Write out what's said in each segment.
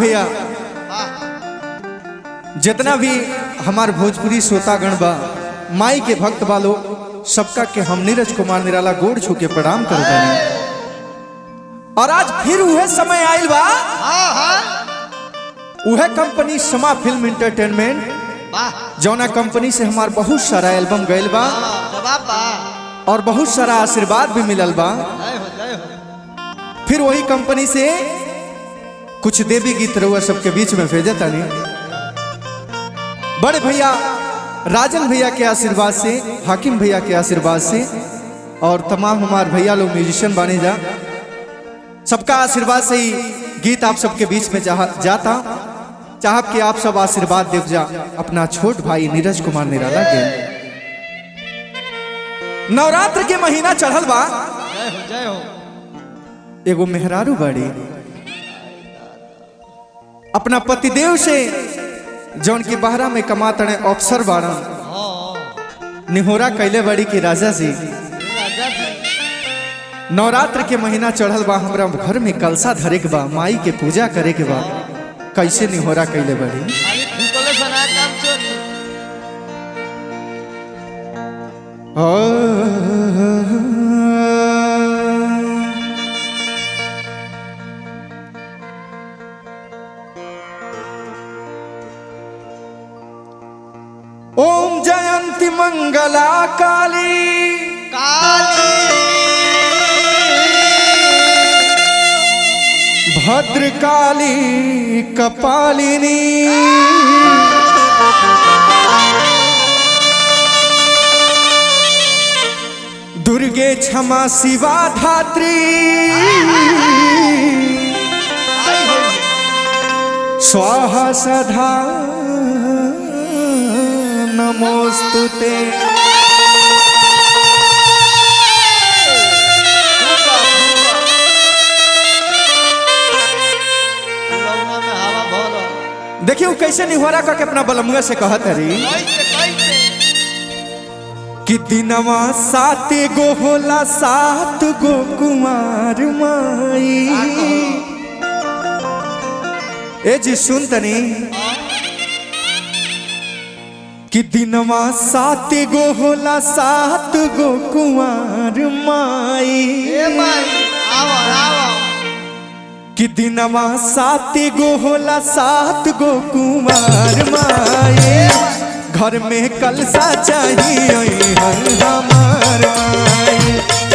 भैया जितना भी हमार भोजपुरी श्रोतागण बा माई के भक्त बालो सबका के हम नीरज कुमार निराला गोड़ छू के प्रणाम करता और आज फिर वह समय आयल बा हाँ हाँ वह कंपनी समा फिल्म इंटरटेनमेंट वाह जौना कंपनी से हमार बहुत सारा एल्बम गयल बा जवाब बा और बहुत सारा आशीर्वाद भी मिलल बा जय हो जय हो फिर वही कंपनी से कुछ देवी गीत रहुआ सबके बीच में भेजे तानी बड़े भैया राजन भैया के आशीर्वाद से हाकिम भैया के आशीर्वाद से और तमाम हमार भैया लोग म्यूजिशियन बने जा सबका आशीर्वाद से ही गीत आप सबके बीच में चाह जाता चाहब कि आप सब आशीर्वाद देव जा अपना छोट भाई नीरज कुमार निराला के नवरात्र के महीना चढ़ल बा जय हो जय हो एगो मेहरारू बाड़ी अपना पतिदेव से जौन की बहरा में कमातने अफसर बाड़न हाँ निहोरा कैले बड़ी की राजा जी राजा जी नवरात्र के महीना चढ़ल बा हमरा घर में कलसा धरे के बा माई के पूजा करे के बा कैसे निहोरा कैले बड़ी खाली फूकले सना काम चोरी ओम जयंती मंगला काली भद्रकाली कपालिनी दुर्गे क्षमा शिवा धात्री स्वाहा सदा नमोस्तुते लौना में हवा भर देखिए वो कैसे निहोरा करके अपना बलमुआ से कहत हरी कैसे कैसे कि दिनवा सात गो होला सात गो कुमार माई ए जी सुन तनी कि दिनवा सात गो होला सात गो कुमार माई ए माई आवा आवा कि दिनवा सात गो होला सात गो कुमार माई घर में कलसा चाहिए हमार माई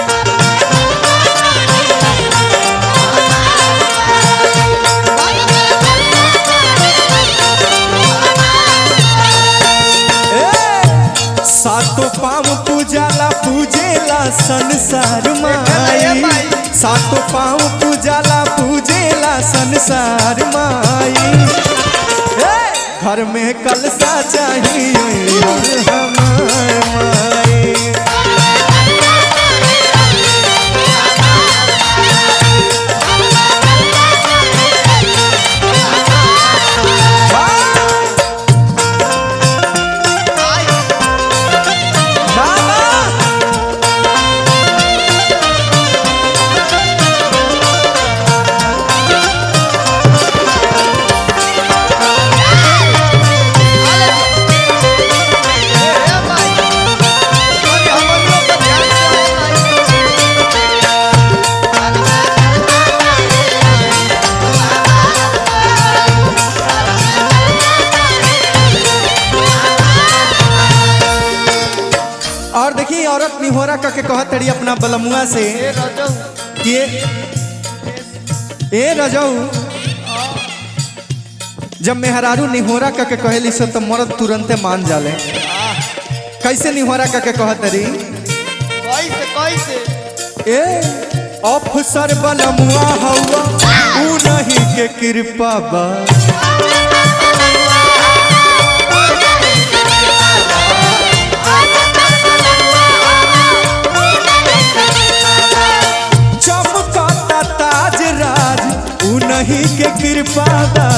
ए, सातो पाम पूजाला पूजेला संसार माई सातो पाम पूजाला पूजेला संसार माई ए, घर में कलसा चाहिए हमार माई बाबा ए माई अरे हमर लोग का ध्यान से और देखिए औरत निहोरा करके कहत तड़ी अपना बलमुआ से ए रजऊ कि ए रजऊ जब मेहरारू निहोरा करके कहेली से तो मर्द तुरंते मान जाले कैसे निहोरा करके कहत तड़ी कैसे कैसे ए अफसर बलमुआ हवा ऊ नहीं के कृपा बा चमकता ताज राज ऊ नहीं के कृपा बा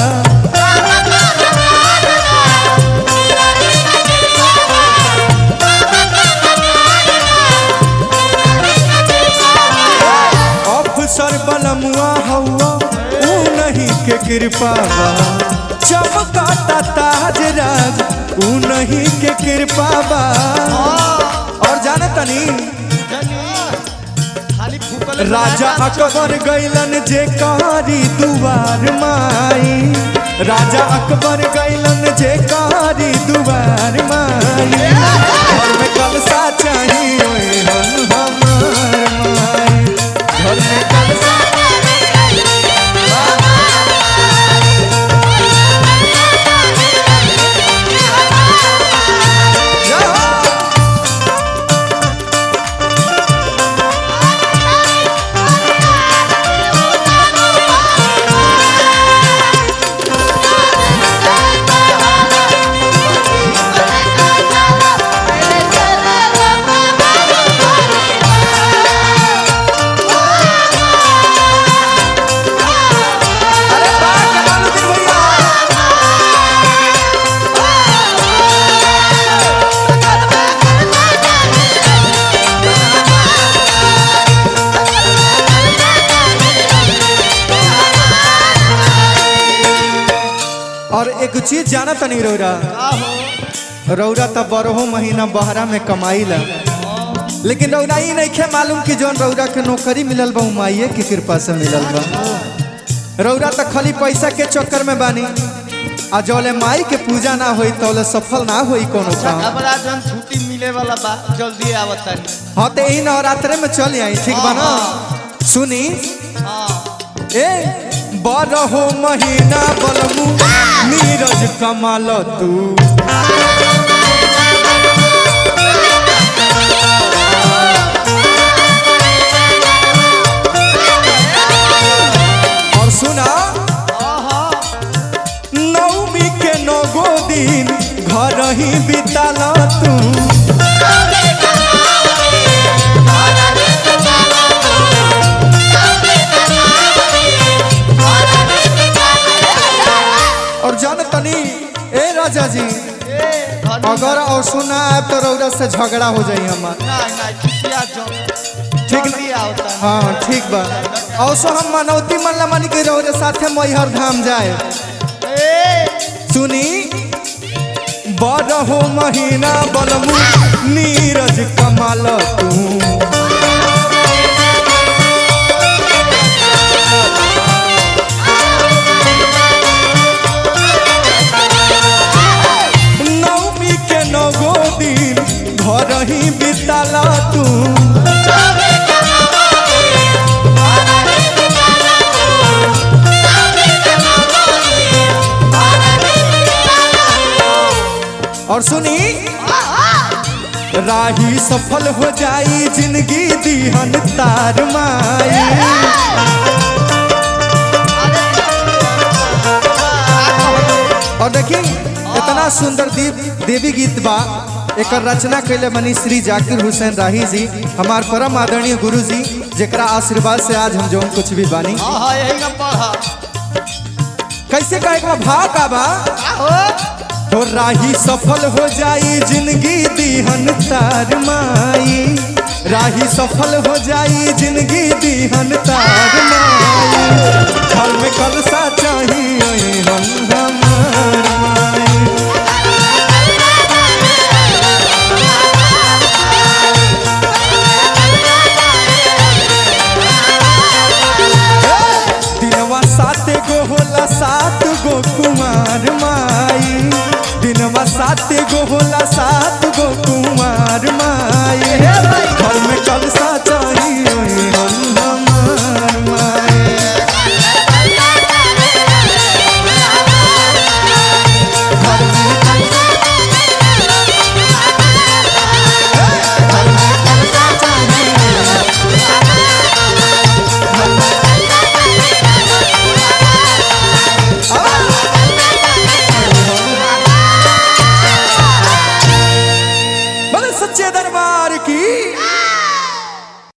अफसर बलमुआ हवा ऊ नहीं के कृपा बा चमकाता ताज राज उन्हीं के कृपा बा और जाने तनी खाली फूकल राजा अकबर गैलन जे कारी दुआर माई राजा अकबर गैलन जे कारी दुआर माई घर में कलसा चाहिए ओए हम हमार माई घर में कलसा अरे वाह कमालुद्दीन भैया और एक चीज जाना तनी रौरा रौरा तो बरहो महीना बहरा में कमाईला लेकिन रौरा ई नहीं खे मालूम कि जौन रौरा के नौकरी मिलल बा उ माइये की कृपा से मिलल बा रौरा तो खाली पैसा के चक्कर में बानी आ जौले माई के पूजा ना होई तौले सफल ना होई कोनो काम हमरा जन छुट्टी मिले वाला बा जल्दी आवत तानी हाँ तो यही नवरात्रे में चल आई ठीक बा ना सुनी हां ए बारहो महीना बलमू नीरज कमाल तू और सुना नवमी के नौगो दिन घर ही बिताल तू और जान तनी ए राजा जी अगर और सुना आए तो रौरा से झगड़ा हो जाई हमार नहीं नहीं छुट्टिया जो ठीक जल्दी आवता हाँ ठीक बा और सो हम मनौती मनला मन के रौरे साथे मैहर धाम जाए ए सुनी बरहो महीना बलमू नीरज कमाल तू नवमी के नगो दिन घर ही बिताल तू और सुनी राही सफल हो जाई जिंदगी दीहन तार माई और देखी इतना सुंदर दीप देवी गीत बा एक रचना कैले बनी श्री जाकिर हुसैन राही जी हमार परम आदरणीय गुरु जी जेकरा आशीर्वाद से आज हम जौन कुछ भी बानी हां हां यही ना पढ़ा कैसे कहे का भाव का बा हो तो राही सफल हो जाई जिंदगी दीहन तार माई राही सफल हो जाई जिंदगी दीहन तार माई घर में कलसा चाहिए हम हमार माई दिनवा सात गो होला सात गो कुमार माई दिनवा सात गो होला सात गो कुमार माई घर में कलसा चाहिए हम हमार माई घर में कलसा घर में कलसा चाहिए बोले सच्चे